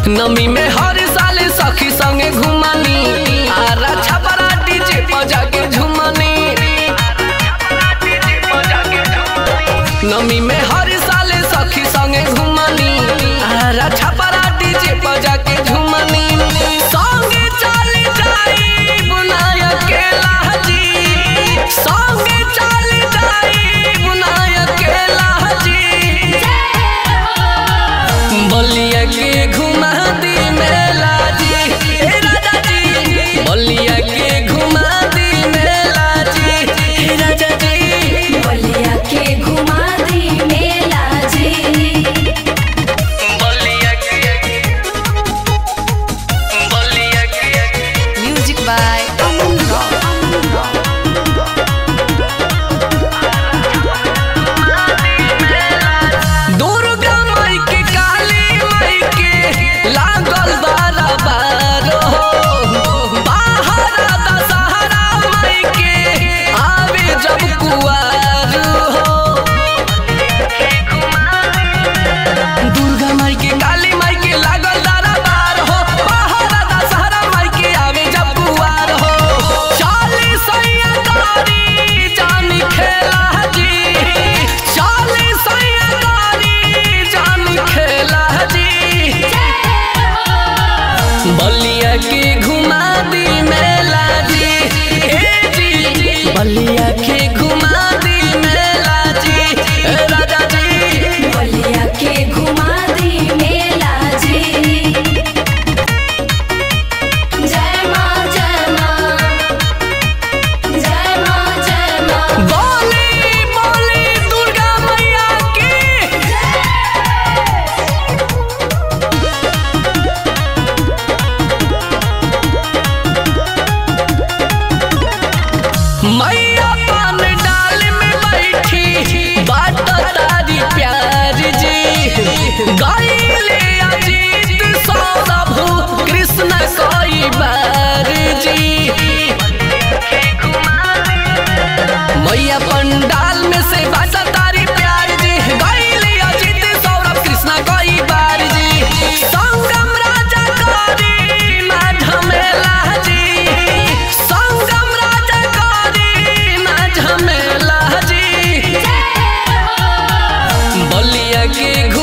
नमी में हर साल सखी संगे घुमानी आरा छपरा डीजे बजा के झुमानी नमी में हर साल सखी संगे घुमानी आरा छपरा डीजे बजा के झुमानी संगे चल जाई बुनाया के लाजी संगे चल जाई बुनाया के लाजी बलिया के घुमा दी मेला जी हे राजा जी बलिया के घुमा दी मेला जी हे राजा जी बलिया के घुमा दी मेला जी बलिया के बलिया के music by Aman rock Durga माई के काली माई के लागल बारा बारो बाहर दशहरा माई के आवे जब कुआर हो दुर्गा माई के काली माई के लागल दारा बार हो बाहर दशहरा माई के आवे जब कुआर हो चाली सैया कारी जानी खेला जी चाली सैया कारी जानी खेला जी बलिया के घुमा दी मेला जी हे जी बलिया के घुमा दी मेला जी हे राजा जी बलिया के घुमा दी मेला जी जय माँ जय माँ जय माँ जय माँ बोली बोली दुर्गा मैया की मैया पान डाल में बैठी बात तारी प्यार जी गाइले अजीत सौरभ कृष्ण कोई बार जी मैया पंडाल में से बाजा तारी प्यार जी गाइले अजीत सौरभ कृष्ण कोई बार जी संगम राजा करी ना झमेला जी संगम राजा करी ना झमेला जी बलिया के